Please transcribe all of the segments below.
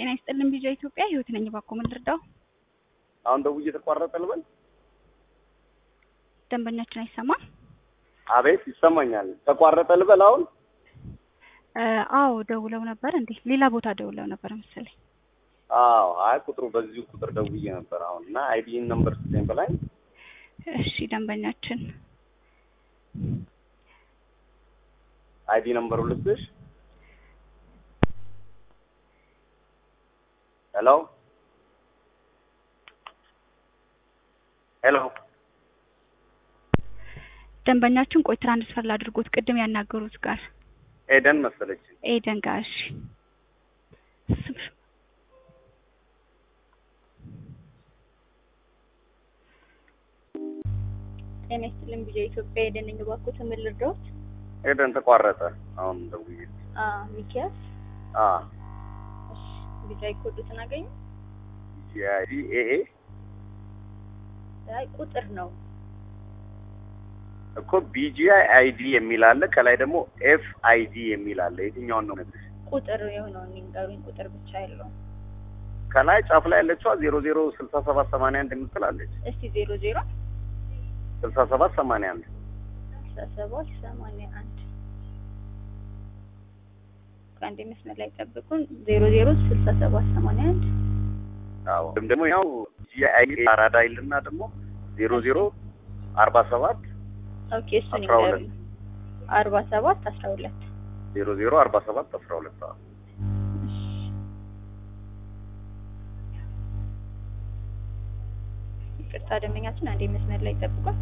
ጤና ይስጥልን ቢጃ ኢትዮጵያ ህይወት ነኝ። እባክዎ ምን ልርዳው? አሁን ደውዬ ተቋረጠ ልበል? ደንበኛችን አይሰማም? አቤት ይሰማኛል። ተቋረጠ ልበል አሁን? እ አዎ ደውለው ነበር እንዴ? ሌላ ቦታ ደውለው ነበር መሰለኝ። አዎ አይ ቁጥሩ በዚሁ ቁጥር ደውዬ ነበር አሁን እና አይዲን ነምበር ስጠኝ በላይ እሺ ደንበኛችን አይዲ ነምበሩ ልስጥሽ? ሄሎ ሄሎ ደንበኛችን ቆይ ትራንስፈር ላድርጎት ቅድም ያናገሩት ጋር ኤደን መሰለች። ኤደን ጋር እሺ ስም- ጤና ይስጥልን ቢጃ ኢትዮጵያ ኤደን ነኝ። እባክዎት ምን ልርዳዎት? ኤደን ተቋረጠ አሁን ደውዬ አ ሚኪያስ አ እሺ ቢጃ ኮዱትን አገኙ? የአይዲ ኤኤ አይ ቁጥር ነው እኮ ቢጂአይ አይዲ የሚል አለ። ከላይ ደግሞ ኤፍ አይዲ የሚል አለ። የትኛውን ነው የምነግርሽ? ቁጥር የሆነውን ንገሩኝ። ቁጥር ብቻ ያለውን ከላይ ጫፍ ላይ ያለችዋ ዜሮ ዜሮ ስልሳ ሰባት ሰማንያ አንድ የምትል አለች። እስቲ ዜሮ ዜሮ ስልሳ ሰባት ሰማንያ አንድ አስራ ሰባት ሰማንያ አንድ ከአንድ መስመር ላይ ጠብቁን። ዜሮ ዜሮ ስልሳ ሰባት ሰማንያ አንድ አዎ ወይም ደግሞ ያው ቢጂአይ አይዲ አራዳ ይልና ደግሞ ዜሮ ዜሮ አርባ ሰባት ኦኬ እሱን አስራ ሁለት ይንገሩኝ። አርባ ሰባት አስራ ሁለት ዜሮ ዜሮ አርባ ሰባት አስራ ሁለት አዎ ይቅርታ ደንበኛችን አንዴ መስመር ላይ ጠብቁን።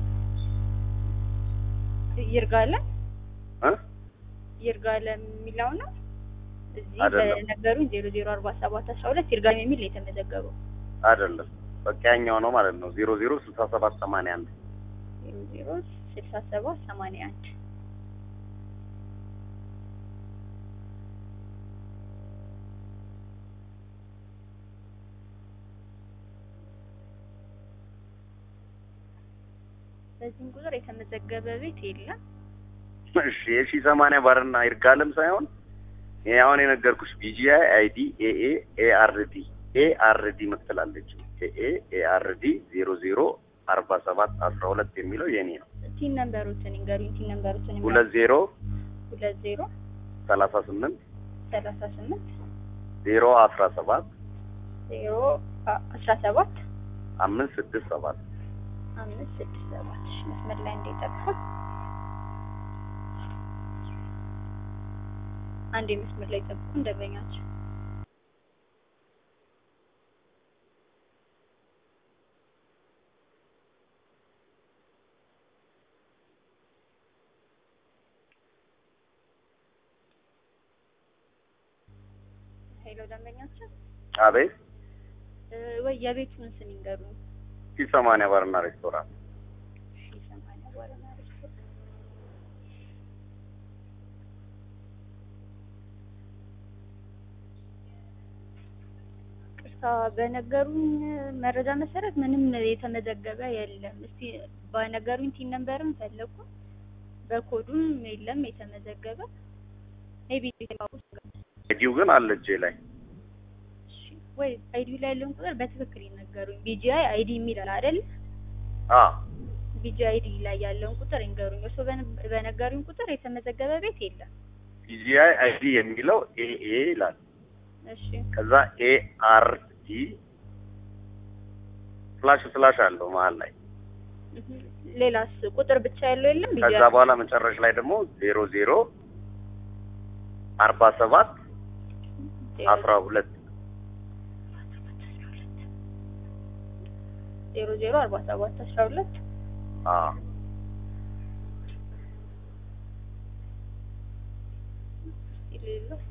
ይርጋለ እ ይርጋለ የሚለው ነው እዚህ አይደለም። በነገሩኝ ዜሮ ዜሮ አርባ ሰባት አስራ ሁለት ይርጋለ የሚል ነው የተመዘገበው። አይደለም በቃ ያኛው ነው ማለት ነው። ዜሮ ዜሮ ስልሳ ሰባት ሰማንያ አንድ ዜሮ ዜሮ ስልሳ ሰባት ሰማንያ አንድ በዚህም ቁጥር የተመዘገበ ቤት የለም። እሺ የሺ ሰማንያ ባርና ይርጋለም ሳይሆን ይሄ አሁን የነገርኩሽ ቢጂአይ አይዲ ኤኤ ኤአርዲ ኤአርዲ ምትላለች ኤኤ ኤአርዲ ዜሮ ዜሮ አርባ ሰባት አስራ ሁለት የሚለው የኔ ነው። ቲን ነምበሮችን ይንገሩኝ። ቲን ነምበሮችን ይንገሩኝ። ሁለት ዜሮ ሁለት ዜሮ ሰላሳ ስምንት ሰላሳ ስምንት ዜሮ አስራ ሰባት ዜሮ አ- አስራ ሰባት አምስት ስድስት ሰባት አምስት ስድስት ሰባት እሺ፣ መስመር ላይ እንዲጠፋ አንዴ መስመር ላይ ጠብቁ እንደበኛቸው ሄሎ ደንበኛችን አቤት እ፣ ወይ የቤቱን ስም ይንገሩኝ። ሺ ሰማንያ ባርና ሬስቶራንት ሺ ሰማንያ ባለና ሬስቶራንት ቅርታ በነገሩኝ መረጃ መሰረት ምንም የተመዘገበ የለም። እስቲ በነገሩኝ ቲን ነምበርም ፈለኩ በኮዱም የለም የተመዘገበ ሜቢ አይዲው ግን አለ እጄ ላይ ወይ አይዲ ላይ ያለውን ቁጥር በትክክል ይነገሩኝ። ቢጂአይ አይዲ የሚል አለ አይደል? አ ቢጂ አይዲ ላይ ያለውን ቁጥር ይንገሩኝ። እርስዎ በነ- በነገሩኝ ቁጥር የተመዘገበ ቤት የለም። ቢጂአይ አይዲ የሚለው ኤኤ ይላል። እሺ ከዛ ኤአርዲ ስላሽ ስላሽ አለው መሀል ላይ እህ፣ ሌላስ ቁጥር ብቻ ያለው የለም? ቢጂ ከዛ በኋላ መጨረሻ ላይ ደግሞ ዜሮ ዜሮ አርባ ሰባት አስራ ሁለት ዜሮ ዜሮ አርባ ሰባት አስራ ሁለት አዎ ሌሎች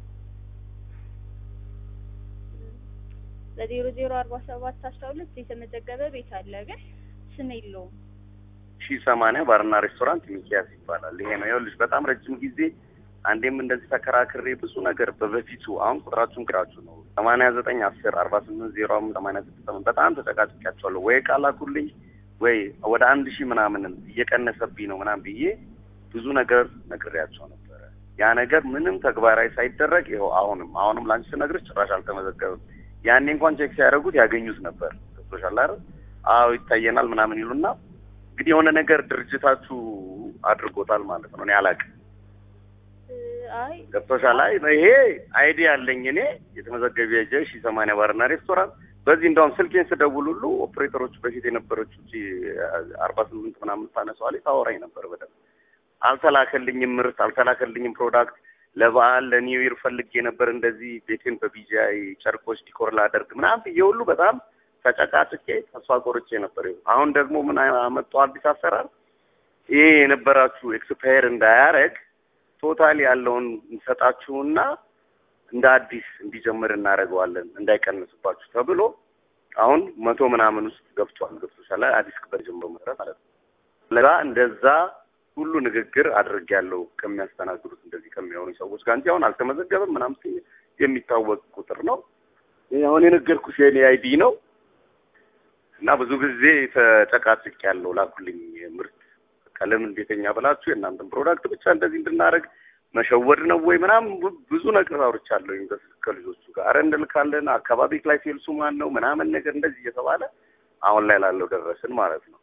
በዜሮ ዜሮ አርባ ሰባት አስራ ሁለት የተመዘገበ ቤት አለ፣ ግን ስም የለውም። ሺ ሰማንያ ባርና ሬስቶራንት ሚኪያስ ይባላል። ይሄ ነው ይኸውልሽ፣ በጣም ረጅም ጊዜ አንዴም እንደዚህ ተከራክሬ ብዙ ነገር በበፊቱ አሁን ቁጥራችሁን ቅራችሁ ነው ሰማንያ ዘጠኝ አስር አርባ ስምንት ዜሮ አምስት ሰማንያ ስድስት ሰማንያ በጣም ተጨቃጭቂያቸዋለሁ። ወይ ቃል ላኩልኝ ወይ ወደ አንድ ሺህ ምናምንም እየቀነሰብኝ ነው ምናምን ብዬ ብዙ ነገር ነግሬያቸው ነበረ። ያ ነገር ምንም ተግባራዊ ሳይደረግ ይኸው አሁንም አሁንም ላንቺ ስነግርሽ ጭራሽ አልተመዘገበም። ያኔ እንኳን ቼክ ሲያደርጉት ያገኙት ነበር። ገብቶሻል አይደል? አዎ ይታየናል ምናምን ይሉና እንግዲህ የሆነ ነገር ድርጅታችሁ አድርጎታል ማለት ነው። እኔ አላውቅም። እ፣ አይ ገብቶሻል? አይ ይሄ አይዲያ አለኝ እኔ የተመዘገበ የጀ ሺ ሰማንያ ባርና ሬስቶራንት በዚህ እንደውም ስልኬን ስደውል ሁሉ ኦፕሬተሮቹ በፊት የነበረችው እቺ አርባ ስምንት ምናምን ታነሳዋል ታወራኝ ነበር በደንብ አልተላከልኝም ምርት አልተላከልኝም ፕሮዳክት ለበዓል ለኒው ይር ፈልጌ ነበር እንደዚህ ቤቴን በቢጂአይ ጨርቆች ዲኮር ላደርግ ምናምን ብዬ ሁሉ በጣም ተጨቃጭቄ ተስፋ ቆርጬ ነበር። ይኸው አሁን ደግሞ ምን አመጡ አዲስ አሰራር ይሄ የነበራችሁ ኤክስፓየር እንዳያረግ ቶታሊ ያለውን እንሰጣችሁና እንደ አዲስ እንዲጀምር እናደርገዋለን እንዳይቀንስባችሁ ተብሎ አሁን መቶ ምናምን ውስጥ ገብቷል። ገብቶሻል? አዲስ ክበር ጀምሮ መሰረት ማለት ነው። ለዛ እንደዛ ሁሉ ንግግር አድርጌያለሁ ከሚያስተናግዱት እንደዚህ ከሚሆኑ ሰዎች ጋር እንጂ አሁን አልተመዘገበም ምናምን ሲል የሚታወቅ ቁጥር ነው። ይሄ አሁን የነገርኩሽ የኔ አይዲ ነው እና ብዙ ጊዜ ተጨቃጭቅ ያለው ላኩልኝ ምርት ቀለም እንዴተኛ ብላችሁ የእናንተን ፕሮዳክት ብቻ እንደዚህ እንድናደርግ መሸወድ ነው ወይ ምናምን ብ- ብዙ ነገር አውርቻለሁ በስልክ ከልጆቹ ጋር ኧረ እንልካለን አካባቢ ላይ ሴልሱ ማን ነው ምናምን ነገር እንደዚህ እየተባለ አሁን ላይ ላለው ደረስን ማለት ነው።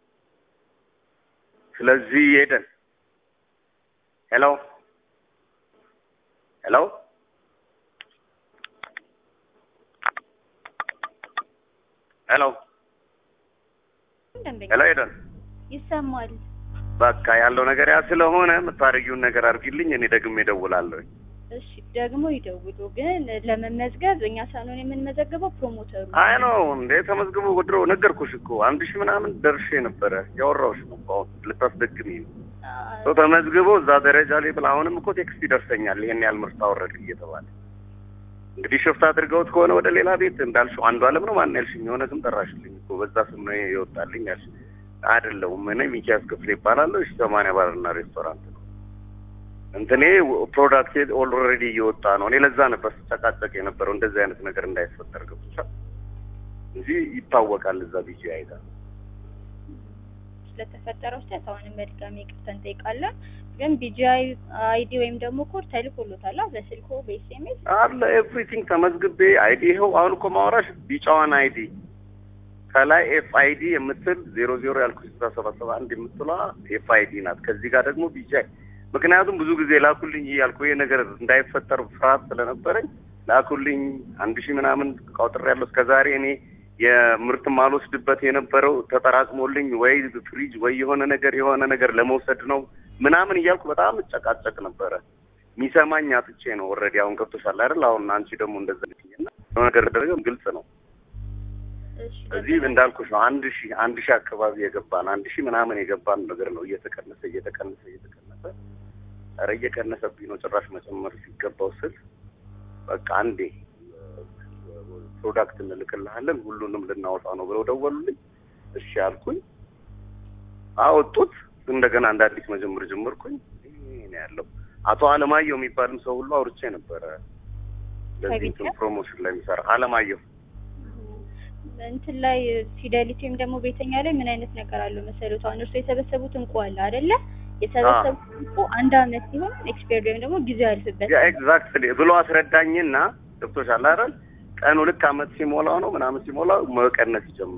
ስለዚህ ሄደን ሄሎ ሄሎ ሄሎ ደንበኛ ሄሎ ሄደን ይሰማል። በቃ ያለው ነገር ያ ስለሆነ የምታደርጊውን ነገር አድርጊልኝ፣ እኔ ደግሜ እደውላለሁ። እሺ ደግሞ ይደውሉ። ግን ለመመዝገብ እኛ ሳንሆን የምንመዘግበው ፕሮሞተሩ ነው። አይ ነው እንዴ ተመዝግቦ ወድሮ ነገርኩሽ እኮ አንድ ሺህ ምናምን ደርሼ ነበረ ያወራሁሽ ነው እኮ አሁን ልታስደግሚ ነው አ፣ ሰው ተመዝግቦ እዛ ደረጃ ላይ ብላ አሁንም እኮ ቴክስት ይደርሰኛል ይሄን ያህል ምርት አወረድ እየተባለ እንግዲህ ሽፍት አድርገውት ከሆነ ወደ ሌላ ቤት እንዳልሽው አንዱ አለም ነው ማን ያልሽኝ የሆነ ስም ጠራሽልኝ እኮ በዛ ስም ነው የወጣልኝ ያልሽ አይደለሁም እኔ ሚኪያስ ክፍሌ ይባላለሁ እሺ ሰማንያ ባርና ሬስቶራንት ነው እንትኔ ፕሮዳክቴ ኦልሬዲ እየወጣ ነው እኔ ለዛ ነበር ስጨቃጨቅ የነበረው እንደዚህ አይነት ነገር እንዳይፈጠር ገብቶሻል እንጂ ይታወቃል እዛ ቢጂ አይታ ስለተፈጠረው ስህተት አሁንም በድጋሚ ይቅርታ እንጠይቃለን። ግን ቢጂአይ አይዲ ወይም ደግሞ ኮድ ተልኮሎታል አ፣ በስልኮ በኤስኤምኤስ አለ ኤቭሪቲንግ ተመዝግቤ አይዲ ይኸው አሁን እኮ ማውራሽ ቢጫዋን አይዲ ከላይ ኤፍ አይዲ የምትል ዜሮ ዜሮ ያልኩሽ ስልሳ ሰባት ሰባ አንድ የምትሏ ኤፍ አይዲ ናት። ከዚህ ጋር ደግሞ ቢጫይ ምክንያቱም ብዙ ጊዜ ላኩልኝ እያልኩ ይሄ ነገር እንዳይፈጠር ፍርሃት ስለነበረኝ ላኩልኝ አንድ ሺህ ምናምን ቃውጥር ያለው እስከ ዛሬ እኔ የምርት ማልወስድበት የነበረው ተጠራቅሞልኝ ወይ ፍሪጅ ወይ የሆነ ነገር የሆነ ነገር ለመውሰድ ነው ምናምን እያልኩ በጣም እጨቃጨቅ ነበረ። የሚሰማኝ አጥቼ ነው። ኦልሬዲ አሁን ገብቶሻል አይደል? አሁን አንቺ ደግሞ እንደዛ ልትይኝና የሆነ ነገር ደረገም ግልጽ ነው። እሺ እዚህ እንዳልኩሽ ነው። አንድ ሺህ አንድ ሺህ አካባቢ የገባን አንድ ሺህ ምናምን የገባን ነገር ነው እየተቀነሰ እየተቀነሰ እየተቀነሰ ኧረ እየቀነሰብኝ ነው ጭራሽ መጨመር ሲገባው ስል በቃ አንዴ ፕሮዳክት እንልክልሃለን ሁሉንም ልናወጣ ነው ብለው ደወሉልኝ። እሺ አልኩኝ። አወጡት። እንደገና እንደ አዲስ መጀመር ጀመርኩኝ። ይሄ ነው ያለው። አቶ አለማየሁ የሚባልም ሰው ሁሉ አውርቼ ነበረ። ለዚህ እንትን ፕሮሞሽን ላይ የሚሰራ አለማየሁ እንትን ላይ ፊደሊቲ ወይም ደግሞ ቤተኛ ላይ ምን አይነት ነገር አለው መሰሉት? አሁን እርሱ የሰበሰቡት እንቁ አለ አይደለ? የሰበሰቡት እንቁ አንድ አመት ሲሆን ኤክስፔርድ ወይም ደግሞ ጊዜው ያልፍበት ያ ኤግዛክትሊ ብሎ አስረዳኝና ገብቶሻል አይደል? ቀኑ ልክ አመት ሲሞላው ነው ምናምን ሲሞላው መቀነስ ይጀምራል።